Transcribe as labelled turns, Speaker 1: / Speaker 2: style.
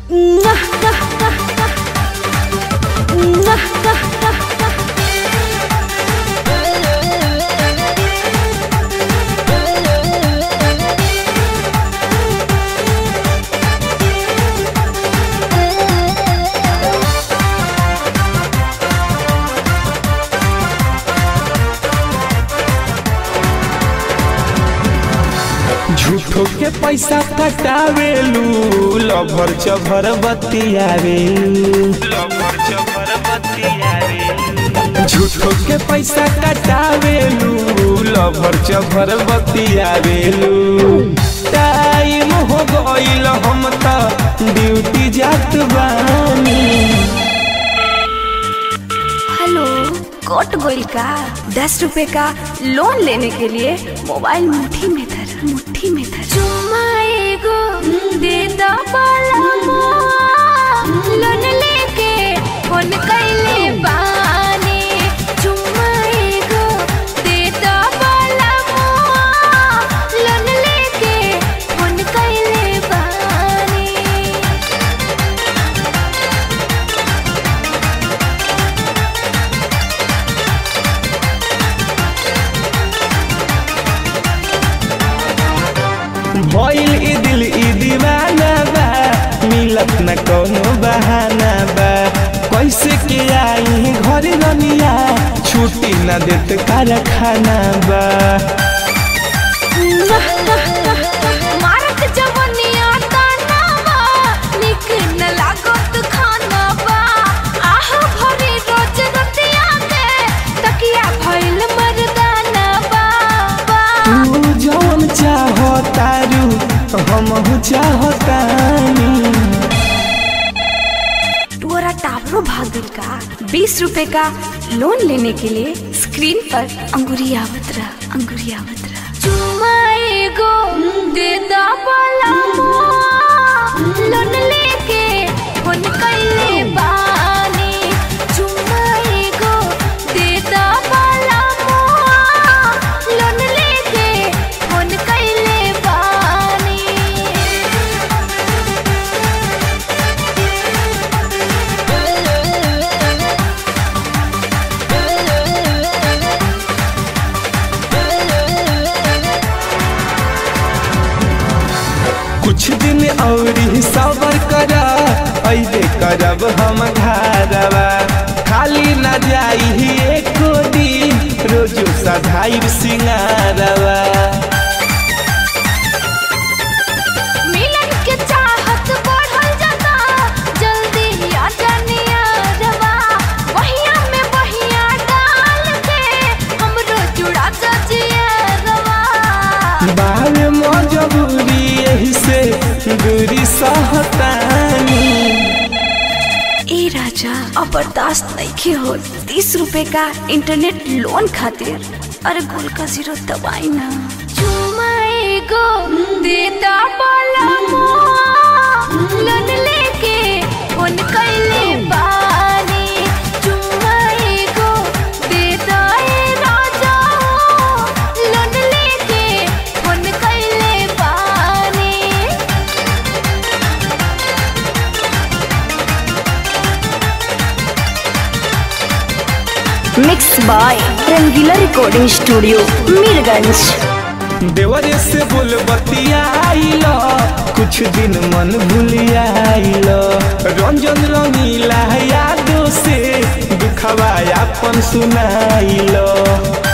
Speaker 1: झूठो के पैसा कटावेलू लभर चभर बतियावेलू झूठो के पैसा कटावेलू लभर चभर बतियावेलू टाइम हो गईल हम त ड्यूटी जात बानी
Speaker 2: हेलो कट गोइल का दस रुपए का लोन लेने के लिए मोबाइल मुट्ठी में धर मुट्ठी में धर चुम्मा एगो दे दो लोन लेके फोन कैले बानी चुम्मा एगो दे दो लोन लेके फोन कैले बानी
Speaker 1: भइल ई दिल ई दीवाना बा मिलत न कोनो बहाना बा कैसे के आई घर रनिया छुट्टी न देत कारखाना बा
Speaker 2: मारत जवनिया तानावा निक न लागत खानावा आह भरी रोज रतिया के तकिया भइल मर्दानावा
Speaker 1: तू जौन चाहो तारू हम चाहतानी
Speaker 2: तोरा टावरो भागल का बीस रुपए का लोन लेने के लिए स्क्रीन पर अंगुरी आवत रहा अंगुरी आवत रहा चुमा एगो दे दा लोन लेके फोन कैले बानी चुमा एगो दे दा लोन लेके फोन कैले बानी
Speaker 1: कुछ दिन और सबर कर ऐसे करब हम घरवा खाली न जाई एको दिन रोजो सधाई सिंगारवा
Speaker 2: मिलन के चाहत बढ़ल जाता जल्दी आ जानिया रवा बहिया में बहिया डाल के हमरो जुड़ा दजिया रवा
Speaker 1: बावे मजबूरी यही से दूरी सहतानी
Speaker 2: ए राजा अब बर्दाश्त नहीं हो तीस रुपए का इंटरनेट लोन खातिर अरे गोल का जीरो दबाई ना चुमा एगो देता बोला लोन लेके फोन कैले बानी चुमा एगो देता ए राजा लोन लेके फोन कैले बानी
Speaker 3: mix by Rangila recording studio Mirganj
Speaker 1: देवरे से बोल बतियाइल कुछ दिन मन भूलियाइल रंजन रंगीला यादों से दुखवा अपन सुनाइल